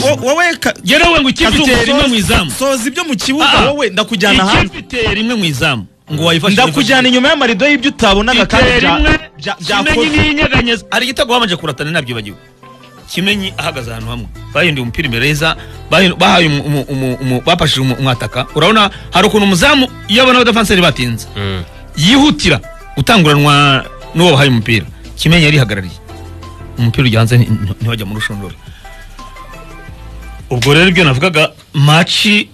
Wo- wowe ka- yewe ngo ikipe Kazungu, iteye rimwe soza- mu izamu soza ibyo mu Ah, ah. kibuga wowe ndakujyana hanze ikipe iteye rimwe mu izamu ngo wayifashe ndakujyana inyuma y'amarido y'ibyo utabonaga kandi iteye bya- rimwe bya- kimenyi byakozwe n'iyinyeganyeza hari igitego babanje kuratana nabyibagiwe kimenyi ahagaze ahantu hamwe bahinduye umupira imbere yeza bahin- bahaye umu- umu- umu- umu- bafashije umu- umwataka urabona hari ukuntu umuzamu iyo abona abadafanseri batinze yihutira gutanguranwa n'uwo bahaye umupira kimenyi yarihagarariye umupira ujya hanze nti- ntiwajya mu rushundura ubwo rero ibyo navugaga maci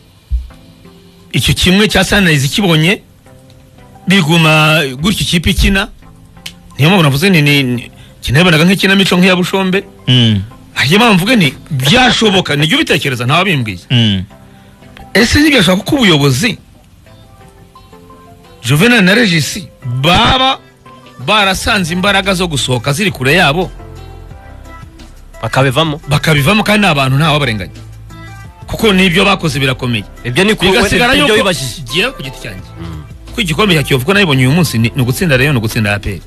icyo kimwe cya sanirayizi kibonye biguma gutyo ikipe ikina niyo mpamvu navuze ni ni- ni kinabonaga nk'ikinamico nk'iya bushombe Mm, iyo mpamvu mvuge ni byashoboka nijya ubitekereza ntawabimbwiye mm. ese ntibyashoboka ko ubuyobozi juvenal na regisi baba barasanze imbaraga zo gusohoka ziri kure yabo bakabivamo bakabivamo kandi ni abantu ntawabarenganya kuko n'ibyo bakoze birakomeye ibyo ni bigasigara ibyo yuko wibajije ngewe ku giti cyanjye ko igikombe cya kiyovu ko nabibonye uyu munsi ni ni ugutsinda rero ni ugutsinda aperi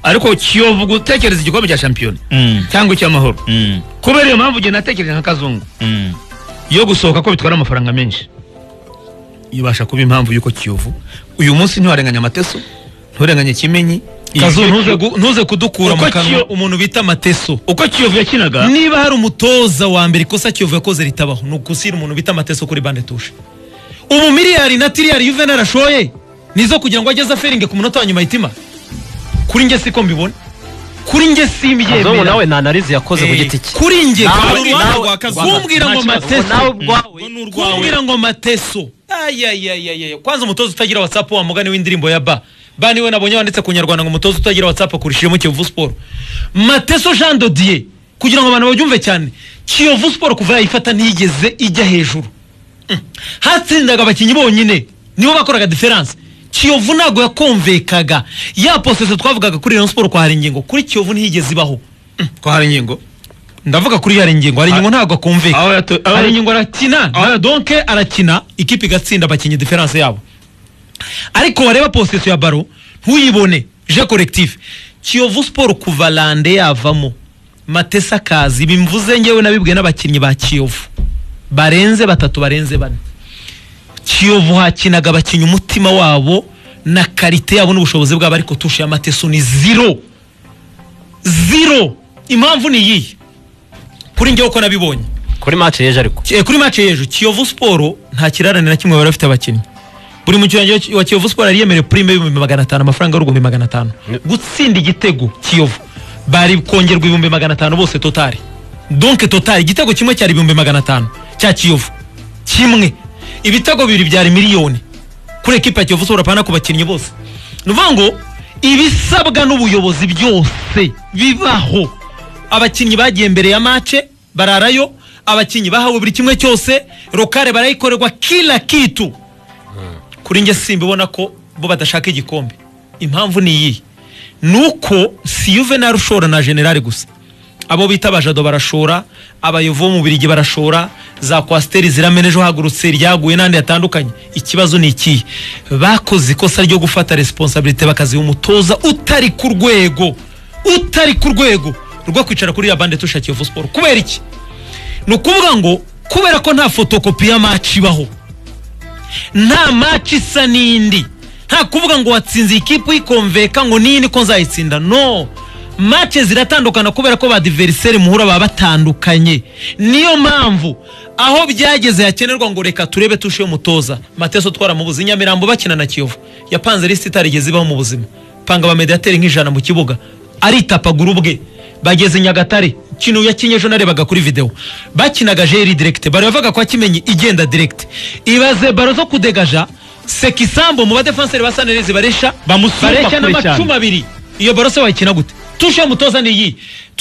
ariko kiyovu gutekereza igikombe cya shampiyona Mm, cyangwa icy'amahoro mm, kubera iyo mpamvu ugenda natekereje nka kazungu mm. yo gusohoka ko bitwara amafaranga menshi ibasha kuba impamvu y'uko kiyovu uyu munsi ntiwarenganya amateso nturenganye kimenyi Kazungu, Kiyovu- ntuze gu- ntuze kudukura mu Uko kanwa kiyo- umuntu bita amateso uko kiyovu yakinaga niba hari umutoza wa mbere ikosa kiyovu yakoze ritabaho ni ugusira umuntu bita amateso kuri bande tushe ubu miliyari na tiriyari yuvenali ashoye nizo kugira ngo ageze aferinge ku munota wa nyuma yitima kuri njye siko mbibona kuri njye kazungu simbyemera nawe nta analize yakoze ku giti cye kuri njye Nawe- kaba uruhande nawe- rwa kazungu kumbwira ngo Nta kibazo. amateso Nawe ubwawe kumbwira ngo amateso ayayayayaya kwanza umutoza utagira whatsapp wa mugani w'indirimbo ya ba ba niwe nabonye wanditse ku nyarwanda ngo umutoza utagira whatsapp akurushijemo kiyovu siporo mateso jean dodier kugira ngo abantu babyumve cyane kiyovu siporo kuva yayifata ntiyigeze ijya hejuru Mm. hatsindaga abakinnyi bonyine nibo bakoraga diferanse kiyovu ntabwo yakomvekaga ya posese twavugaga kuri rayon siporo kwa hari ingingo kuri kiyovu ntiyigeze ibaho ko hari ingingo ndavuga kuri hari ingingo hari ingingo ntabwo akumveka aho yato- aho- hari ingingo arakina na- donke arakina ikipe igatsinda abakinnyi diferanse yabo ariko wareba posisiyo ya baro ntuyibone je korekitifu kiyovu siporo kuva lande yavamo matesa kazi bimvuze ngewe nabibwiwe n'abakinnyi ba kiyovu barenze batatu barenze bane kiyovu hakinaga abakinnyi umutima wabo na karite yabo n'ubushobozi bwabo ariko tushe ya mateso ni zero zero impamvu ni iyihe kuri ngewe uko nabibonye kuri match y'ejo ariko Ki- kuri match y'ejo kiyovu siporo nta kirarane na kimwe bari bafite abakinnyi buri mukinnyi wa kiyovu siporo yari yemerewe purime y'ibihumbi magana atanu amafaranga y'ibihumbi magana atanu gutsinda igitego kiyovu bari kongerwa ibihumbi magana atanu bose totari donke totari igitego kimwe cyari ibihumbi magana atanu cya kiyovu kimwe ibitego bibiri byari miliyoni kuri ekipa ya kiyovu siporo apana ku bakinnyi bose ni ukuvuga ngo ibisabwa n'ubuyobozi byose bibaho abakinnyi bagiye mbere ya mace bararayo abakinnyi bahawe buri kimwe cyose rokare barayikorerwa kila kitu kuri njye simbibona ko bo badashaka igikombe impamvu ni iyi ni uko si yuvenal ushora na generale gusa abo bita abajado barashora abayovu bo mu birigi barashora za kwasiteri ziramena ejo hagurutse ryaguye n'andi yatandukanye ikibazo ni ikihe bakoze ikosa ryo gufata resiponsabirite bakaziha umutoza utari ku rwego utari ku rwego rwo kwicara kuri ya bande tushakiye kiyovu siporo kubera iki ni ukuvuga ngo kubera ko nta fotokopi ya maci ibaho nta maci isa n'indi nta kuvuga ngo watsinze ikipe uyikomveka ngo niyi niko nzayitsinda no mace ziratandukana kubera ko ba diveriseri muhura baba batandukanye niyo mpamvu aho byageze hakenerwa ngo reka turebe tushe umutoza mateso twaramubuze nyamirambo bakina na kiyovu yapanze lisiti itarigeze ibaho mu buzima panga ba mediateri nk'ijana mu kibuga aritapagura ubwe bageze nyagatare kino yakinye ejo narebaga kuri video bakinaga jeri direct bari bavuga ko akimenye igenda direct ibaze baro zo kudegaja sekisambo mu badefenseri ba sanelezi baresha Bamusumba baresha kure n'amacumu cyane. abiri iyo baro se wayikina gute tushe mutoza ni iyi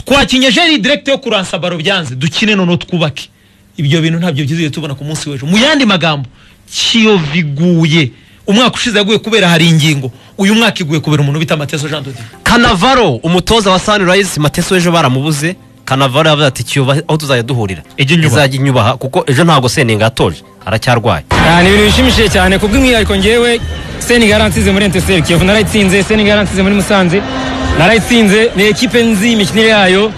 twakinye jeri direct yo kuransa baro byanze dukine noneho twubake ibyo bintu ntabyo byizeye tubona ku munsi w'ejo mu yandi magambo kiyovu iguye umwaka ushize yaguye kubera hari ingingo uyu mwaka iguye kubera umuntu bita mateso jean dodi kanavaro umutoza wa sunrise mateso w'ejo baramubuze kanavaro yavuze ati cyuba aho tuzajya duhurira Ijye inyubaha." izajya inyubaha kuko ejo ntabwo seninga yatoje aracyarwaye Ah, ni ibintu bishimishije cyane kubw'umwihariko ngewe senegal yaransize muri enteseri kiyovu narayitsinze senegal yaransize muri musanze narayitsinze ni ekipe nzi imikinire yayo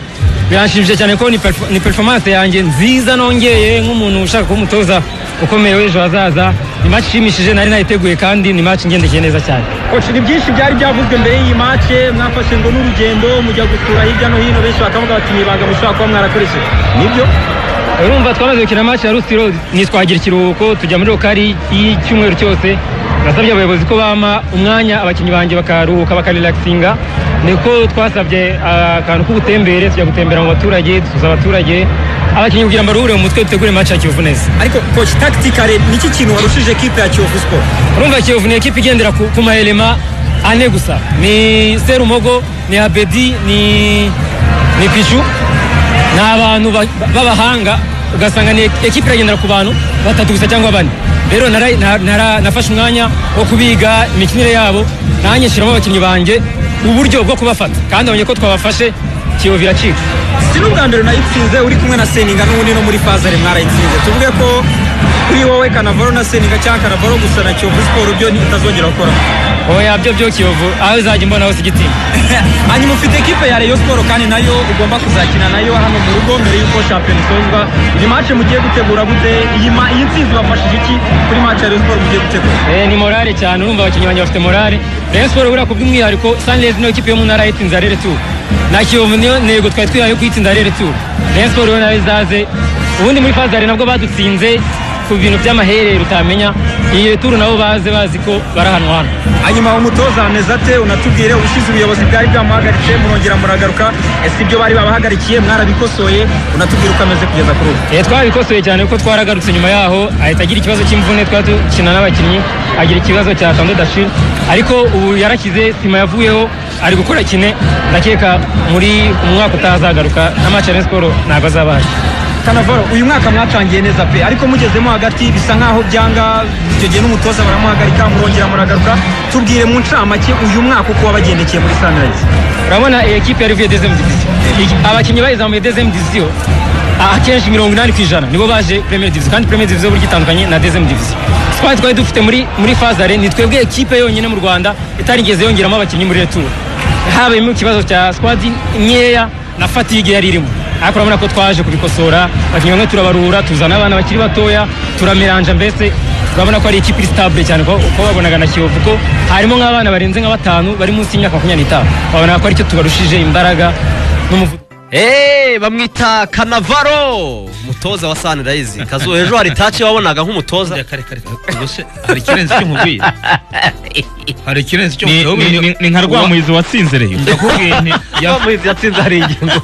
biranshimishije cyane ko ni perfo- ni performance yanjye nziza nongeye nk'umuntu ushaka kuba umutoza ukomeye w'ejo hazaza ni match ishimishije nari nayiteguye kandi ni match ngendekeye neza cyane koci ni byinshi byari byavuzwe mbere y'iyi mace mwafashe ngo n'urugendo mujya gusura hirya no hino benshi bakavuga bati ni ibanga mushobora kuba mwarakoresheje nibyo urumva twamaze gukina match ya rusiro ntitwagira ikiruhuko tujya muri rokari y'icyumweru cyose nasabye abayobozi ko bampa umwanya abakinnyi banjye bakaruhuka bakarelaxinga niko twasabye ah, akantu k'ubutembere tujya gutembera mu baturage dusuza abaturage abakinnyi kugira ngo baruhure mu mutwe dutegure match ya kiyovu neza ariko koci takitikare niki kintu warushije ekipe ya kiyovu siporo urumva kiyovu ni ekipa igendera ku, ku maelema ane gusa ni serumogo ni abedi ni ni pichu ni abantu ba- b'abahanga ugasanga ni ekipa iragendera ku bantu batatu gusa cyangwa bane rero nara- na- nara- nafashe umwanya wo kubiga imikinire yabo nanjye nshyiramo abakinnyi banjye uburyo bwo kubafata kandi abonye ko twabafashe kiyovu iracika si n'ubwa mbere unayitsinze uri kumwe na seninga n'ubundi no muri fazare mwarayitsinze tuvuge ko kuri wowe kanavaro na seninga cyangwa kanavaro gusa na kiyovu siporo byo ntitazongera gukora oya byo byo kiyovu aho izajya imbona hose igitinya hanyuma ufite ekipe ya reyo siporo kandi nayo ugomba kuzakina nayo hano mu rugo mbere y'uko shampiyona isozwa iyi mace mugiye gutegura gute iyi ma- iyi nsinzi bafashije iki kuri mace ya reyo siporo mugiye gutegura Eh, ni morale cyane urumva abakinnyi banjye bafite morale rayon siporo buriya ku bw'umwihariko sunrise niyo kipe yo mu ntara yitsinze arere tour na kiyovu niyo ntego twari twihaye yo kuyitsinda arere tour rayon siporo yo nayo izaze ubundi muri fazare nabwo badutsinze ku bintu by'amaherere utamenya iyi tour nabo baze bazi ko barahanwa hano hanyuma umutoza ameze ate unatubwire ubushize ubuyobozi bwari bwamuhagaritse murongera muragaruka ese ibyo bari babahagarikiye mwarabikosoye unatubwire uko ameze kugeza kuri ubu Eh, twabikosoye cyane kuko twaragarutse nyuma yaho ahita agira ikibazo cy'imvune twari dukina n'abakinnyi agira ikibazo cya tando dashil ariko ubu yarakize sima yavuyeho ari gukora kine ndakeka muri umwaka utaha azagaruka na match ya Rayon Sport ntabwo azaba ahari kanavaro uyu mwaka mwatangiye neza pe ariko mugezemo hagati bisa nkaho byanga icyo gihe n'umutoza baramuhagarika murongera muragaruka tubwire mu ncamake uyu mwaka uko wabagendekeye muri sunrise urabona iyi ekipe yari ivuye dezemu diviziyo Iki- abakinnyi bayizamuye dezemu diviziyo a- akenshi mirongo inani ku ijana nibo baje premier diviziyo kandi premier diviziyo burya itandukanye na dezemu diviziyo twari twari dufite muri muri fazare ni twebwe ekipe yonyine mu rwanda itarigeze yongeramo abakinnyi muri returu habayemo ikibazo cya squad nkeya na fatigue yari irimo ariko urabona ko twaje kubikosora abakinnyi bamwe turabarura tuzana abana bakiri batoya turamiranja mbese urabona ko ari ikipe iri sitabule cyane ko uko babonaga na kiyovu ko harimo nk'abana barenze nka batanu bari munsi y'imyaka makumyabiri n'itanu babona ko aricyo tubarushije imbaraga n'umuvuduko Hey, bamwita kanavaro umutoza wa sanirayizi kazuba ejo hari taci wabonaga nk'umutoza kare kare kare ubwo se hari ikirenze icyo mubwiye hari ikirenze icyo Ni- mubwiye ni- ni- ni nka rwamuhizi watsinzereyo ndakubwiye nti muhizi yatsinze hari ingingo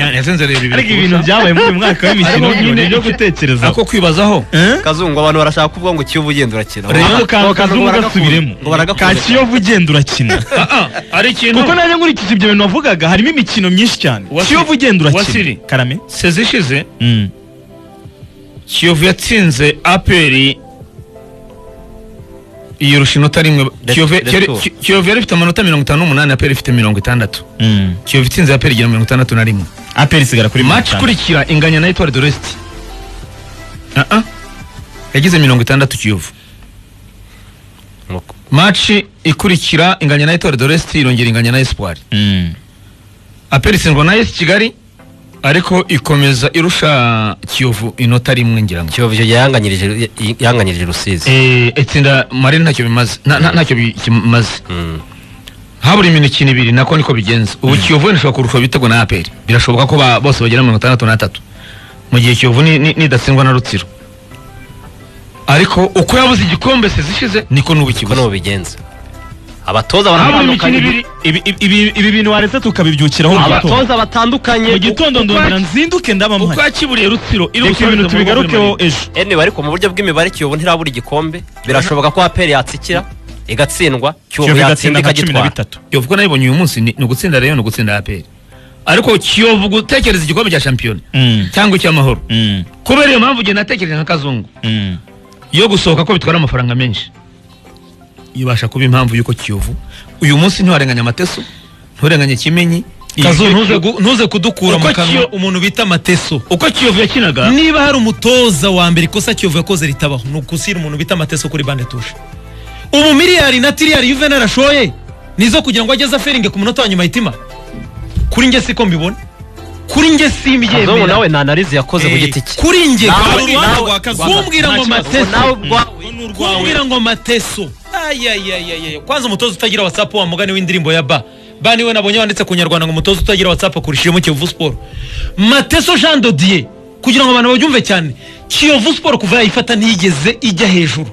ya- yasenze reba ibiri ariko ku ibintu busa. byabaye muri uyu mwaka w'imikino Ariko nyine ni ibyo gutekereza ako kwibazaho kazungu abantu barashaka kuvuga ngo kiyovu ugenda urakina ako kantu Ngo kazungu baragakunda. gasubiremo Ngo baragakunda. ka kiyovu ugenda urakina Ah, ah, hari ikintu kuko nanjye nkurikije ibyo bintu wavugaga harimo imikino myinshi cyane Wasiri- kiyovu ugenda Wasiri. urakina karame sezi ishize Mm. kiyovu yatsinze aperi iyo rushinota rimwe Let's- Kiyovu- let's Kiyovu- go. Ki- kiyovu yari ifite amanota mirongo itanu n'umunani aperi ifite mirongo itandatu Mm. kiyovu itsinze aperi igira mirongo itandatu na rimwe aperi isigara kuri mirongo maci itanu. ikurikira inganya na etwari doresiti Ah, ah. yagize mirongo itandatu kiyovu Nuko. maci ikurikira inganya na etwari doresiti irongera inganya na esipwari Mm. aperi isindwa na esi kigali ariko ikomeza irusha kiyovu inota rimwe ngira ngo kiyovu icyo gihe yanganyirije yanganyirije rusizi Eh, itsinda marine ntacyo bimaze nta- nta- ntacyo bi- kimaze Mm. habura imikino ibiri nako niko bigenza ubu kiyovu wenda ishobora kurusha ibitego na aperi birashoboka ko ba- bose bagera mirongo itandatu n'atatu mu gihe kiyovu ni- ni- nidatsindwa na rutsiro ariko uko yabuze igikombe se zishize niko n'ubu uko ikibuze nibo bigenza abatoza Habura imikino batandukanye ibiri. Ibi- ibi- ibi- ibi bintu waretse tukabibyukiraho mu gitondo abatoza batandukanye mu gitondo ndongera nzinduke ndabamaye yakiburiye rutsiro iri reka ibintu tubigarukeho ejo anyway ariko mu buryo bw'imibare kiyovu ntirabura igikombe birashoboka ko aperi yatsikira igatsindwa kiyovu kiyovu igatsinda yatsinda nka cumi na ikagitwara bitatu kiyovu ko nayibonye uyu munsi ni ni ugutsinda rero ni ugutsinda aperi ariko kiyovu gutekereza igikombe cya shampiyona Mm. cyangwa icy'amahoro Mm. kubera iyo mpamvu ugenda atekereza nka kazungu Mm. yo gusohoka ko bitwara amafaranga menshi ibasha kuba impamvu y'uko kiyovu uyu munsi ntiwarenganya amateso nturenganye kimenyi kazu Iyi- ntuze gu- ntuze kudukura Uko mu kanwa Kiyo- umuntu bita mateso uko kiyovu yakinaga niba hari umutoza wa mbere ikosa kiyovu yakoze ritabaho ni ugusira umuntu bita amateso kuri bande tushe umumiliyari na tiriyari yuvenali ashoye nizo kugira ngo ageze aferinge ku munota wa nyuma hitima kuri njye siko mbibona kuri njye kazomu simbyemera nawe nta analize yakoze ku giti cye kuri njye Nawe- kuri nawe- nawe- kumbwira ngo mateso kumbwira ngo mateso ayayayayaya kwanza umutoza utagira whatsapp wa mugani w'indirimbo ya ba ba niwe nabonye wanditse ku nyarwanda ngo umutoza utagira whatsapp akurishiremo kiyovu sport mateso jean dodier kugira ngo abantu babyumve cyane kiyovu sport kuva yayifata ntiyigeze ijya hejuru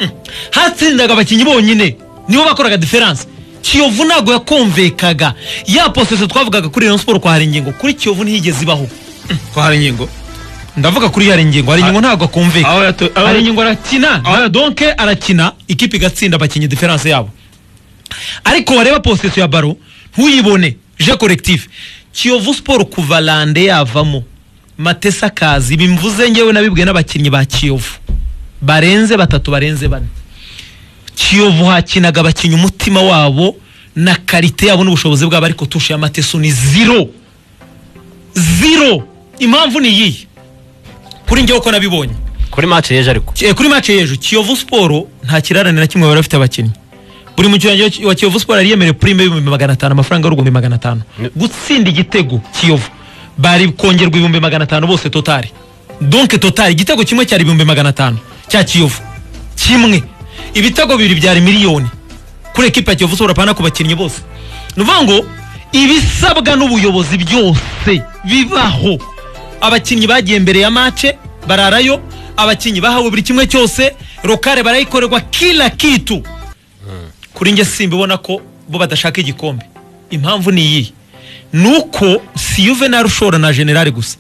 Mm. hatsindaga abakinnyi bonyine nibo bakoraga diferanse kiyovu ntabwo yakumvikaga ya posese twavugaga kuri rayon sport kwa hari ingingo kuri kiyovu ntiyigeze ibaho ko hari ingingo ndavuga kuri hari ingingo hari ingingo ntabwo akumvika aho yato- aho- hari ingingo arakina na- donke arakina ikipe igatsinda abakinnyi diferanse yabo ariko wareba posisiyo ya baro ntuyibone je collectif kiyovu sport kuva lande yavamo matesa akazi bimvuze ngewe nabibwiwe n'abakinnyi ba kiyovu barenze batatu barenze bane kiyovu hakinaga abakinnyi umutima wabo na karite yabo n'ubushobozi bwabo ariko tushe ya mateso ni zero zero impamvu ni iyihe kuri njyewe uko nabibonye kuri match y'ejo ariko Ki- eh, kuri match y'ejo kiyovu siporo nta kirarane na kimwe bari bafite abakinnyi buri mukinnyi wa kiyovu siporo yari yemerewe prime y'ibihumbi magana atanu amafaranga y'urugumbi magana atanu gutsinda igitego kiyovu bari kongerwa ibihumbi magana atanu bose totari donke totari igitego kimwe cyari ibihumbi magana atanu cya kiyovu kimwe ibitego bibiri byari miliyoni kuri ekipa ya kiyovu siporo apana ku bakinnyi bose ni ukuvuga ngo ibisabwa n'ubuyobozi byose bibaho abakinnyi bagiye mbere ya mace bararayo abakinnyi bahawe buri kimwe cyose rokare barayikorerwa kila kitu kuri njye simbibona ko bo badashaka igikombe impamvu ni iyihe ni uko si yuvenal ushora na generale gusa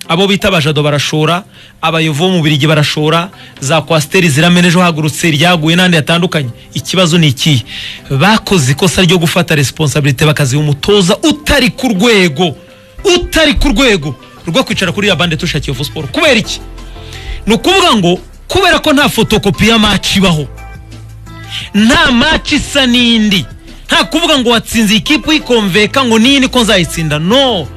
abo bita abajado barashora abayovu bo mu birigi barashora za kwasiteri ziramena ejo hagurutse ryaguye n'ahandi hatandukanye ikibazo ni ikihe bakoze ikosa ryo gufata resiponsabirite bakaziha umutoza utari ku rwego utari ku rwego rwo kwicara kuri ya bande tushakiye kiyovu siporo kubera iki ni ukuvuga ngo kubera ko nta fotokopi ya maci ibaho nta maci isa n'indi nta kuvuga ngo watsinze ikipe uyikomveka ngo n'iyi niko nzayitsinda no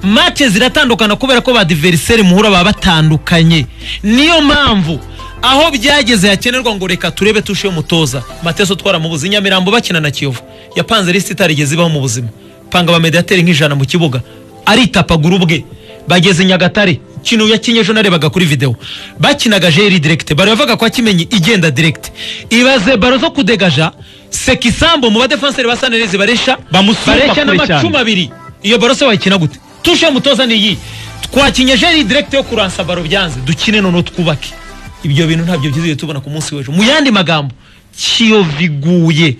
mace ziratandukana kubera ko ba diveriseri muhura baba batandukanye niyo mpamvu aho byageze hakenerwa ngo reka turebe tushe umutoza mateso twaramubuze nyamirambo bakina na kiyovu yapanze lisiti itarigeze ibaho mu buzima panga abamediateri nk'ijana mu kibuga aritapagura ubwe bageze nyagatare ikintu yakinye ejo narebaga kuri video bakinaga jeri direkite bari bavuga ko akimenye igenda direkite ibaze baro zo kudegaja sekisambo mu badefanseri ba sanelezi baresha Bamusumba baresha kure n'amacumu cyane. abiri iyo baro se wayikina gute tushe mutoza ni iyi twakinye jeri direkite yo kuransa baro byanze dukine noneho twubake ibyo bintu ntabyo byizeye tubona ku munsi w'ejo mu yandi magambo kiyo biguye